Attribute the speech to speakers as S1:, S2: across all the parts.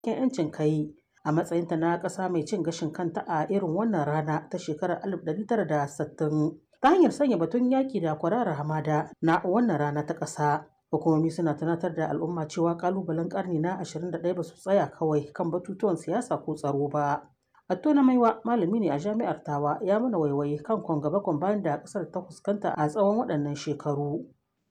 S1: 'yancin kai a matsayinta na ƙasa mai cin gashin kanta a irin wannan rana ta shekarar 1960 ta hanyar sanya batun yaƙi da kwararar hamada na wannan rana ta ƙasa. Hukumomi suna tunatar da al'umma cewa ƙalubalen ƙarni na 21 ba su tsaya kawai kan batutuwan siyasa ko tsaro ba. Attona Maiwa malami ne a jami'ar Tawa ya mana waiwaye kan kwan gaba bayan da ƙasar ta fuskanta a tsawon waɗannan shekaru.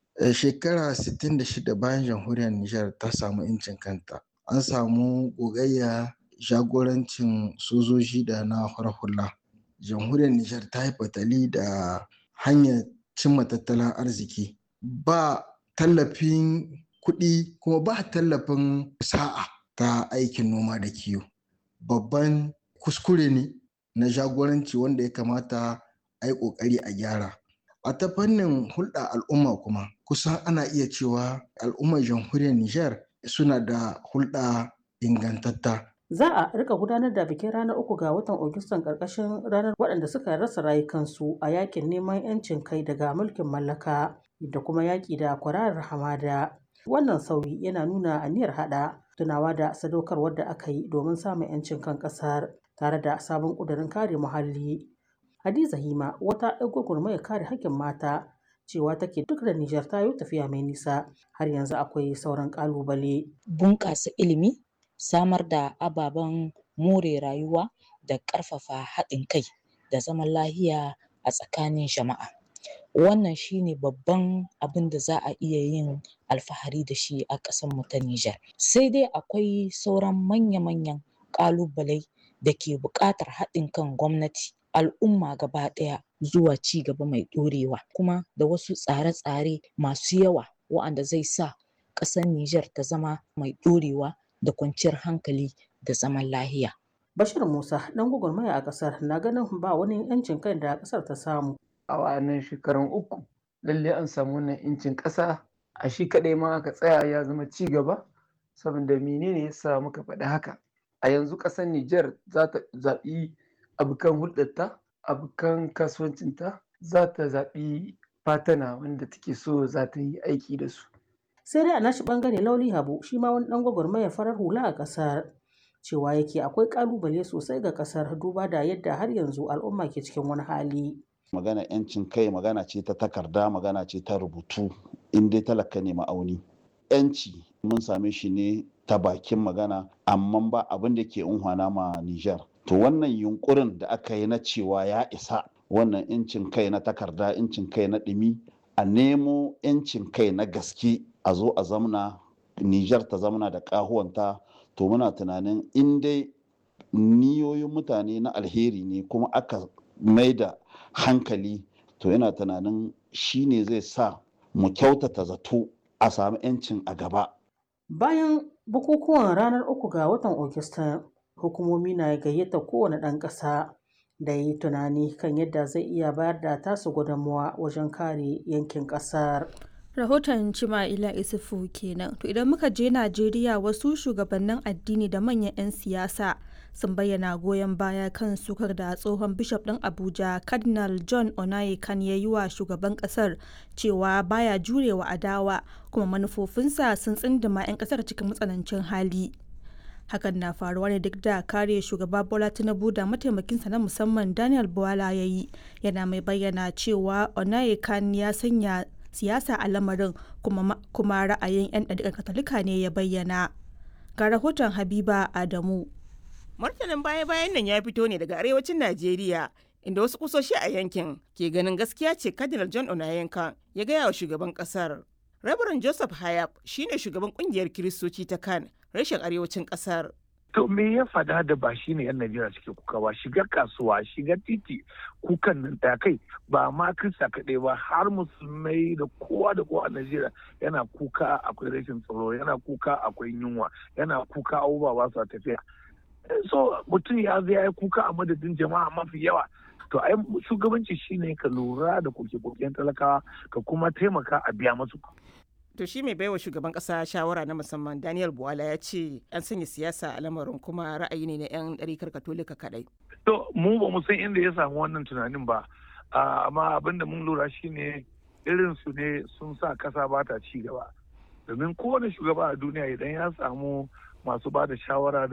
S2: Shekara 66 bayan jamhuriyar Nijar ta samu 'yancin kanta. An samu gogayya jagorancin sojoji da na hula. Jamhuriyar Nijar ta yi fatali da hanyar cimma tattalin arziki. Ba tallafin kuɗi kuma ba tallafin sa'a ta aikin noma da kiwo. Babban kuskure ne na jagoranci wanda ya kamata a yi ƙoƙari a gyara. A ta fannin hulɗa al'umma kuma kusan ana iya cewa al'ummar jamhuriyar Nijar suna da hulɗa ingantatta.
S1: Za a rika gudanar da bikin ranar uku ga watan Agustan ƙarƙashin ranar waɗanda suka rasa rayukansu a yakin neman 'yancin kai daga mulkin mallaka da kuma yaƙi da kwararar hamada. Wannan sauyi yana nuna aniyar haɗa tunawa da sadaukarwar da aka yi domin samun 'yancin kan ƙasar tare da sabon ƙudurin kare muhalli. Hadiza Hima wata 'yar gwagwarmayar kare haƙƙin mata cewa take duk da Nijar ta yi tafiya mai nisa har yanzu akwai sauran ƙalubale.
S3: Bunƙasa ilimi, samar da ababen more rayuwa da ƙarfafa haɗin kai da zaman lahiya a tsakanin jama'a. Wannan shine babban abin da za a iya yin alfahari da shi a ƙasarmu ta Nijar. Sai dai akwai sauran manya-manyan ƙalubalai da ke buƙatar haɗin kan gwamnati, al'umma gaba ɗaya zuwa ci gaba mai ɗorewa kuma da wasu tsare-tsare masu yawa wa'anda zai sa ƙasar Nijar ta zama mai ɗorewa da kwanciyar hankali da zaman lahiya.
S1: Bashir Musa ɗan gwagwarmaya a ƙasar na ganin ba wani 'yancin kai da ƙasar ta samu.
S4: A wa'annan shekarun uku lalle an samu wannan 'yancin ƙasa a shi kaɗai ma aka tsaya ya zama ci gaba saboda menene ya sa muka faɗi haka. A yanzu ƙasar Nijar za ta zaɓi abokan hulɗarta, abokan kasuwancinta, za ta zaɓi fatana wanda take so za ta yi aiki da su.
S1: Sai dai a nashi ɓangare Lauli Habu shi ma wani ɗan gwagwarmayar farar hula a ƙasar. Cewa yake akwai ƙalubale sosai ga ƙasar duba da yadda har yanzu al'umma ke cikin wani hali.
S5: Magana 'yancin kai magana ce ta takarda magana ce ta rubutu in dai talaka ne ma'auni. 'Yanci mun same shi ne ta bakin magana amma ba abin da ke unhwana ma Nijar. To wannan yunkurin da aka yi na cewa ya isa wannan 'yancin kai na takarda 'yancin kai na ɗumi a nemo 'yancin kai na gaske a zo a zamna Nijar ta zamna da ƙahuwanta to muna tunanin in dai niyoyin mutane na alheri ne kuma aka mai da hankali to yana tunanin shi ne zai sa mu kyautata zato a sami 'yancin a gaba.
S1: Bayan bukukuwan ranar uku ga watan Ogista, hukumomi na gayyata kowane ɗan ƙasa da yi tunani kan yadda zai iya bayar da tasu gudunmawa wajen kare yankin ƙasar.
S6: rahoton Cima'ila Isufu kenan. To idan muka je Najeriya wasu shugabannin addini da manyan 'yan siyasa sun bayyana goyon baya kan sukar da tsohon bishop ɗin Abuja Cardinal John Onayekan ya yi wa shugaban ƙasar cewa baya jurewa adawa kuma manufofinsa sun tsindima 'yan ƙasar cikin matsanancin hali. Hakan na faruwa ne duk da kare shugaba Bola Tinubu da mataimakinsa na musamman Daniel Bwala ya yi yana mai bayyana cewa Onayekan ya sanya siyasa a lamarin kuma, kuma ra'ayin 'yan ɗariƙar katolika ne ya bayyana ga rahoton habiba adamu
S7: martanin baya-bayan nan ya fito ne daga arewacin najeriya inda wasu kusoshi a yankin ke ganin gaskiya ce cardinal john onayenka ya gaya wa shugaban kasar rabaran joseph hayab shine shugaban kungiyar kiristoci ta kan rashin arewacin kasar
S8: To me ya fada da ba shi ne 'yan Najeriya suke kuka ba shiga kasuwa shiga titi kukan nan ta kai ba ma kirista kaɗai ba har musulmai da kowa da kowa a Najeriya yana kuka akwai rashin tsaro yana kuka akwai yunwa yana kuka abubuwa ba su tafiya. So mutum ya zai ya kuka a madadin jama'a mafi yawa to ai shugabanci shine ka lura da koke-koken talakawa ka kuma taimaka a biya masu
S7: to shi mai baiwa shugaban kasa shawara na musamman daniel buwala ya ce an sanya siyasa a lamarin kuma ra'ayi ne na 'yan ɗarikar katolika kadai
S8: to mu ba mu san inda ya samu wannan tunanin ba amma abin da mun lura shine irin su ne sun sa kasa ba ta ci gaba domin kowane shugaba a duniya idan ya samu masu ba da shawara